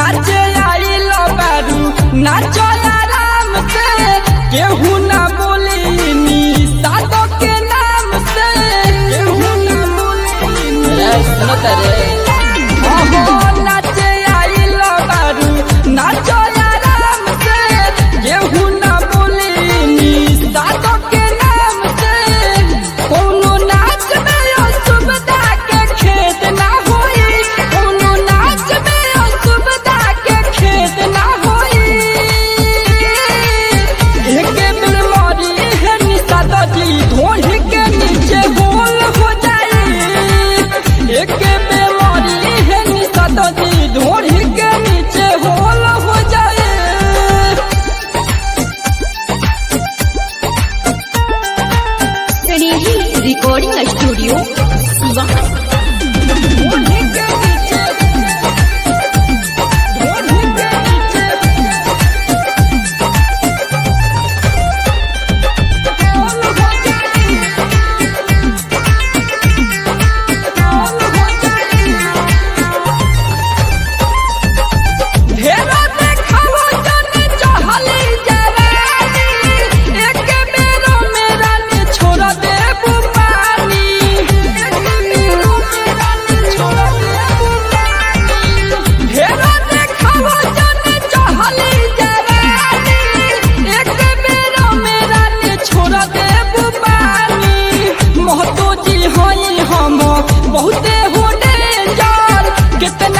नाचे आइल बारू नाचो आराम से केहू ना बोली नी सादो के नाम से केहू ना बोली सुनो तरे ओहो नाचे आइल बारू नाचो आराम से केहू ना बोली नी सादो के नाम से कोनो नाच में असुविधा के खेद ना होई कोनो नाच में असुविधा के खेद ना होई एके बेर मारी है निशा जी ढोढ़ी के नीचे गोल हो जाई एके बेर मारी है निशा जी ढोढ़ी के नीचे होल हो जाए स्नेही रिकॉर्डिंग स्टूडियो सिवान ढोढ़ी के नीचे ढोढ़ी के नीचे होल हो जाए होल हो जाए ढेरो देखावो जने चहली जवानी एक बेरो मेरा ने छोड़ दे बुपानी एक बेरो मेरा ने छोड़ दे बुपानी ढेरो देखावो जने चहली जवानी एक बेरो मेरा ने छोड़ दे बुपानी महतो जी हई हम बहुते हो डेंजर कितना